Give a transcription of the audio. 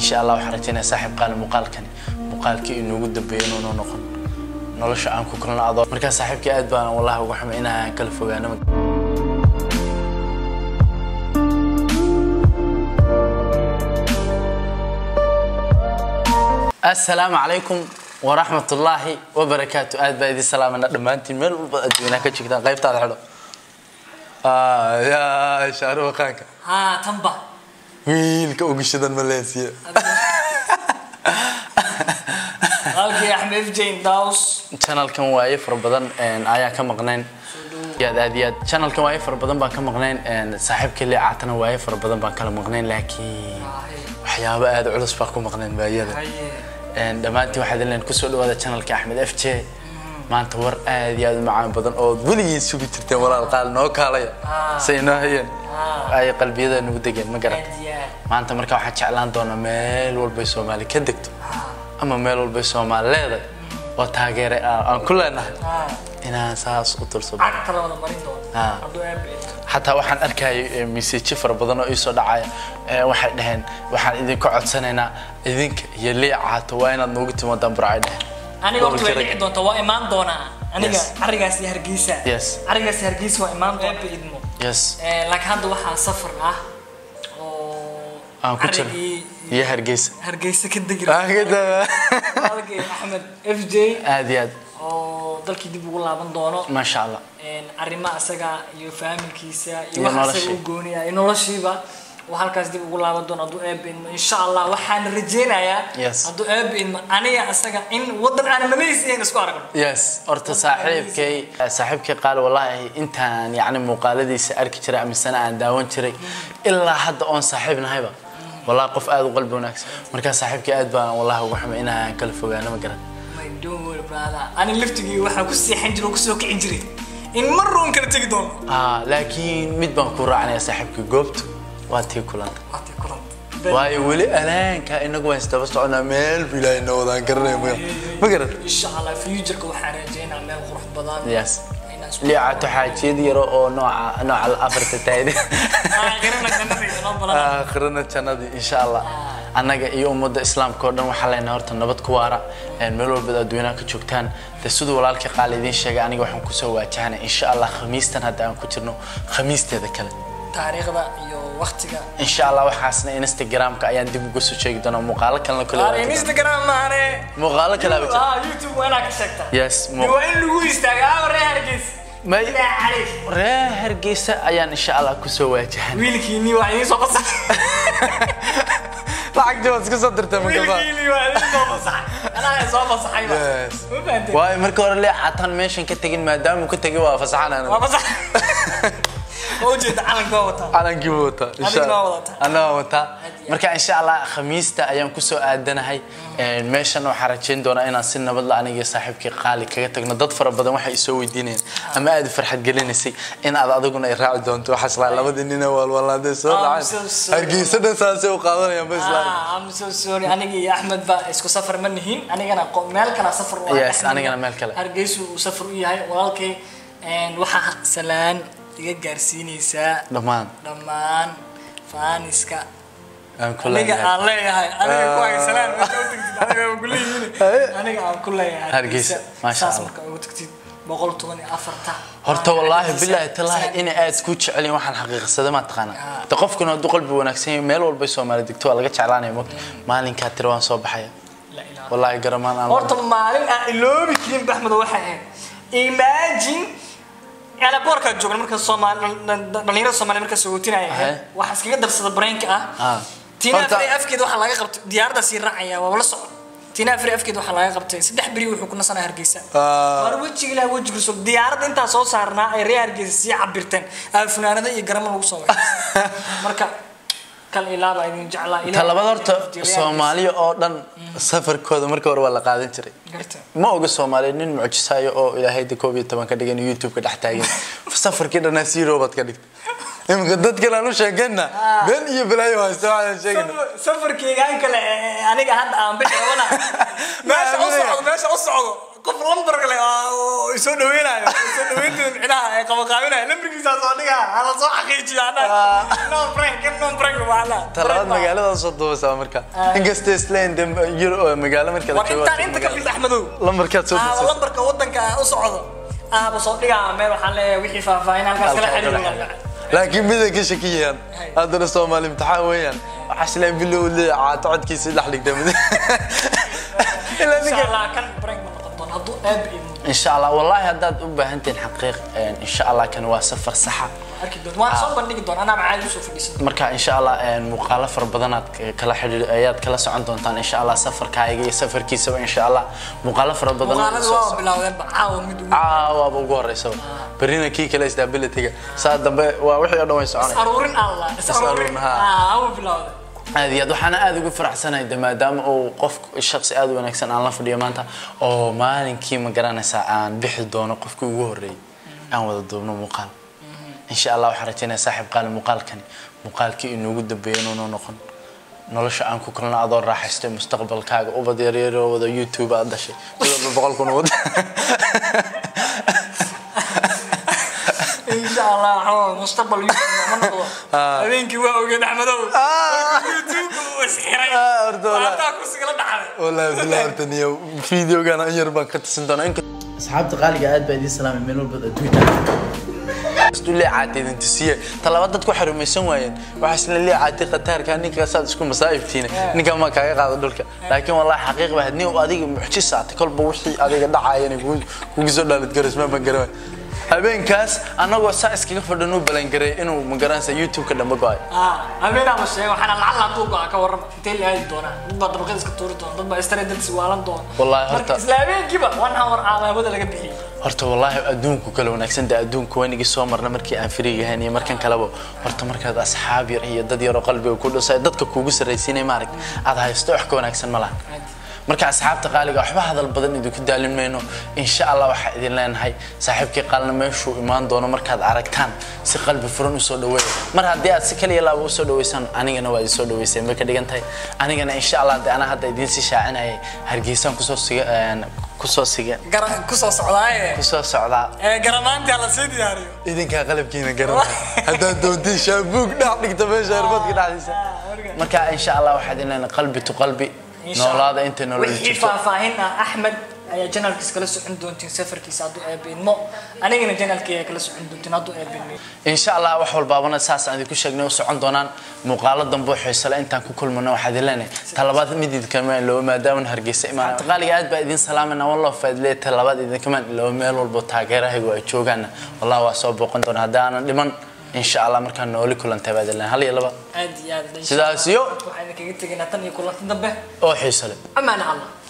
insha allah waxaan rajaynaya saaxiib qaali muuqaalkani muuqaalkii inoogu dambeeyo inuuna noqon nolosha aan ku kulno adoo markaa saaxiibkii aad baan wallahi uga xumay inaan kala fogaano السلام عليكم ورحمة الله وبركاته آد بايدي سلام أنا دمانتي مل أدوينا كتشكتان غيب تعال حلو آه يا شارو خانك ها تنبا ويل كوغشدان ماليزيا halkii axmed jane daws channelkan waaye fara badan ayaan ka maqnayn aad aad iyo aad channelkan waaye fara badan baan ka maqnayn saaxiibka lee caatana waaye fara badan baan kala maqnayn laakiin waxyaabo aad u culus baan ku maqnayn baayada dhammaantiin waxaad ileen kusoo dhawaada channelka axmed f j maanta war aad iyo aad u macaan badan oo weligiin sugi jirteen walaal qaal noo kaalaya say noo hayeen ay qalbiyada nagu degeen ma garan maanta marka waxaan jeclaan doonaa meel walbay soomaali ka degto ama meel walbay soomaali leedahay oo taageere aan ku leenahay inaan saas u turso kala wada marin doona Ah. hadduu aabe xataa waxaan arkayay miseji fara badan oo iisoo dhacaya Eh, waxay dhaheen waxaan idinka codsanaynaa idinka iyo liicaato waa inaad noogu timaadaan burcay dhaheen aniga horta way Gobolka dhici doonta waa imaan doonaa aniga Yes. carigaas iyo hargeysa Yes. carigaas iyo hargeysa waa imaan doonta aabe idmo yes Eh, laakiin hadda waxaa safar ah oo aan ku jiro carigii iyo hargeysa hargeysa ka degi Aan ka daba- halkii axmed f j aad iyo aad oo dalkii dib ugu laaban doono maasha allah arrimaha isaga iyo faamilkiisa iyo Iyo waxa isaga noloshii. u gooniya iyo noloshiiba oo halkaas dib ugu laaban doono hadduu eebe idmo insha allah waxaan rajeynayaa Yes. hadduu eebe idmo aniga isaga in wadan aan nabadiisa iyan isku aragno yes horta saaxiibkay saaxiibkay qaal wallahi intaan yacni muuqaaladiisa arki jiray amisana aan daawan jiray ilaa hadda oon saaxiib nahayba wallahi qof aad u qalbi wanaagsan markaa saaxiibkay aad baan wallahi uga xumay inaan kala fogaano ma garan my don't worry brother ani laftigii waxaa ku seexan jiray oo kusoo kicin jiray in mar roon kala tegi doono ah laakiin mid baan ku raacanaya saaxiibkay goobtu waa tii kulanta waati kulanta waayo weli alaanka inagu waan isdaba soconaa meel bu ilaahay noo wadaan garanaya ma ma garan insha allah futureka waxaan rajeynaa meel qurux badan yes inaan isku liicato xaajiyad yaro oo nooca nooca afarta taayda aakhirana jannada inoo balan aakhirana jannadii insha allah annaga iyo ummadda islaamka oo dhan waxaa leenahay horta nabad ku waara een meel walba adduunyaha ka joogtaan de siduu walaalkii qaali idiin sheegay aniga waxaan kusoo waajahanay insha allah khamiistan hadda aan ku jirno khamiisteeda kale taariikhda iyo waqtiga insha allah waxaasna instagramka ayaan dib uga soo sheegi doonaa muuqaalo kalena kale Are Instagram maane. muuqaalo kale aba jira Ah, YouTube waa inaad ka sheegtaa. yes Dee muu- Waa in lagu istaagaa ah, reer Hargeysa. may Ilaa cariif. reer hargeysa ayaan insha allah kusoo waajahanay Wiilkiinii waa idiin soo fasax. lacagtii waad iska soo dirtay magaba Wiilkiinii waa idiin soo fasax. Anaa soo fasaxay ba. Yes. Ma fahanteen? waayo marka hore lee cataan meeshan ka tegin maadaama uu ka tegay waa Waa fasaxanana fasax. Waa ujeeda calanka waa wataa. calankii buu wataa insha Adigna waa Allah. wadataa. anna waa wataa iyo marka insha allah khamiista ayaan kusoo aadanahay Een, meeshan waxaan rajayn doonaa inaan si nabad la aniga iyo saaxiibkii qaali kaga tagno dad fara badan waxay isoo weydiinayaan ama aad u farxad gelinaysay in aad adiguna ay raaci doonto waxaas laa labadii nin ee waalwaalaadee soo I'm dhaceen so sorry. hargeysa dhan saasay u qaadanayaan ba islaan Ah, I'm so sorry. Aniga iyo Axmed ba isku safar ma nihin. Anigana qo- meel kale safar u ah. Yes, Axmed anigana meel kale. Hargeysa uu safar u yahay walaalkay. Een, waxaa salaan iga gaarsiinaysaa dhammaan dhammaan faaniska aan ku aniga leenahay aan leeyahay aniga ku haysanaan marka u tagtid aniga aan ku leeyihiin aniga aan ku leeyahay Hargeysa, maasha saas Allah. marka ugu tagtid boqol toban iyo afarta horta wallaahi Hargeysa, bilaahi talaahi sanad- inay aad ku jecelin waxaan xaqiiqsaday ma taqaana Ah. de qofkuna hadduu qalbi wanaagsan yahay meel walba Soomaali degto waa laga jeclaanaya mogta maalinkaa tiri waan soo baxaya La ilaaha. wallaahi garamaan aan horta maalin aan iloobi karin baxmed waxay ahayd imagine ana boorka joogna marka Soomaali dhalinyarada Soomaali marka sootinaya Ahe. waxa iskaga darsada brainka Ah. ah tina Horta- afri afkeed waxa laga qabtay diyaarada si raacaya waa la socon tina afri afkeed waxa laga qabtay saddex beri wuxuu ku nasanaa hargeysa Ah. war wejiga ilaa wejiga soo diyaaradda intaa soo saarnaa ay reer hargeysa sii cabirteen aa funaanada iyo garamo lagu soo waxay marka kal ilaaba idin jeclaa ta labaad horta Soomaaliya oo dhan safarkooda marka hore waa la qaadan jiray garta ma oga Soomaaliya nin mucjisaayo oo ilaahay de koob iyo toban ka dhigan YouTube ka dhex taagan safarkii dhanaa si robot ka dhigta imika dadkan aan u sheegayna been iyo balaayo haysta waxaan sheegayna safarkeyga aan kale ee, aniga hadda aan bixi rabana meesha u socdo meesha u socdo qof lambar kale oo isoo dhaweynayo isoo dhaweynteeda micnaha ee qabaqaabinayo lambarkiisa soo dhigaa hala soo xaqiijiyo annaga no prank no prank macna talabaad magaalada soo duubeysaa marka inkasta isleen de Euro- magaalo marka la war joogo intaan inta ka fid axmedow lambarkaad soo ah duubeysaa lambarka wadanka u socdo ahba soo dhigaa meel waxaan leeyahay wixii faahfaahin halkaas kala xiriir laakiin miday ka shakiyaan haddana soomaali imtixaan weeyaan waxaa isleen bilow lee caato codkiisa dhex dhigta mid ilaa insha ninka allah kan break ma noqon doon hadduu aab idmo إن شاء الله والله هداد أبهنتين حقيق إن شاء الله كان واسفر صحة arki doon waan soo bandhigi doon anaa macaadi usoo fadhiisan marka insha allah muuqaalo fara badan aad kala xidhiir ayaad kala socon doontaan insha allah safarkaaga iyo safarkiisaba insha allah muuqaalo fara badan muuqaalada waa bilowdeenba caawa mid ugu caawaaba ugu horeysaba berrina kii kale isdaabilityga saa dambe waa wixii oo dhan way soconay aruurin allah is aruurin haa. ah awu bilowday aad iyo aad waxaana aad ugu faraxsanahay de maadaama uu qof shaqsi aad u wanaagsan aan la fadhiyo maanta oo maalinkii ma garanaysaa aan bixi doono qofkii ugu horreeyay aan wada duubno muuqaal insha allah waxaan rajaynaya saaxiib qaali muuqaalkani muuqaalkii inuugu dambeeya inuuna noqon nolosha aan ku kulno adoo raaxaystay mustaqbalkaaga ubad yaryaroo wada youtube aad dhashay midwalba boqol kun wad insha allah waxaa mustaqbal youtube ma noqdo habeenkii waa ogeed axmedow youtube uu isxiray Ah, horta walaa. waataa kursigala dhacday والله بالله ارتني فيديو كان انير بان كتسن دونا انك asxaabta qaaliga aad baa idiin salaamay meel walba adduunka isku leecaatay intisiye talaba dadku xarumaysan waayeen waxa isla leecaatay qataarka ninka saad isku masaa'ibtiina ninka ma kaaga qaado dhulka laakiin wallahi xaqiiq baa hadii uu adiga mucjis aad kolba wixii adiga dhacayeen kugu soo dhaalid garas ma ban garan habeenkaas anagoo saa iskaga fadhan u balan garay inuu magaranaysa youtube-ka dhamba go-ay ah habeenaa ma sheego waxaana lacag hadduu go-a ka warrama intee la aadi doonaa dad baa dabaqada iska tuuri doona dad baa istare dad iswaalan doona Wallahi, marka horta- isla habeenkiiba one hour calaamada laga bixiyey horta wallaahi adduunku kale wanaagsan de adduunka wanigii soo marna markii aan firiga ahayn iyo markan kaleba horta markaad asxaab yar iyo dad yaroo qalbiga ku dhasay dadka kuugu sarraysiinay maaragt aad haysto wax ka wanaagsan ma laha marka asxaabta qaaliga waxba hadal badan idinku daalin mayno insha allah waxaa idin leenahay saaxiibkii qaalna meeshuu imaan doono markaad aragtaan si qalbi furan usoo dhaweeya mar haddii aad si kaliya laaba usoo dhaweysaan anigana waa idin soo dhaweyseen bay ka dhigan tahay anigana insha allah de anaa hadda idiin sii shaacinayay hargeysaan kusoo siga kusoo siga garan kusoo socdaaye kusoo socdaa ee garamaantii la sii diyaariyo idinkaa qalabkiina garanay haddaad doontiin shaabuug dhex dhigta meesha airboodka dhexdiisa marka insha allah waxaad inaan qalbi tu qalbi noolaada intay nolol wixii jirto faahfaahin ah axmed ayaa janaalkiisa kala socon doontiin safarkiisa hadduu eebeenmo anigana janaalkii ayaa kala socon doontiin hadduu eebeenmo insha allah wax walbaabana saas aan idinku sheegnay u socon doonaan muuqaalo dambe oo xiisale intaan ku kulmano waxaad ileenahay talabaad mid idinkamaan iloobo maadaama hargeysa imaan qaaliga aad baa idin salaamana wallah faadlee talabaad idinkamaan iloobo meel walbo taageerahaygu ay joogaana wallah waa soo booqan doona haddii aanan dhiman insha allah markaan nooli kulantay baad ileenahay hal iyo laba aad iyo aad sidaas iyo waxaan idinkaga tegaynaa tan iyo kulanti dambe oo xiisale amaana allah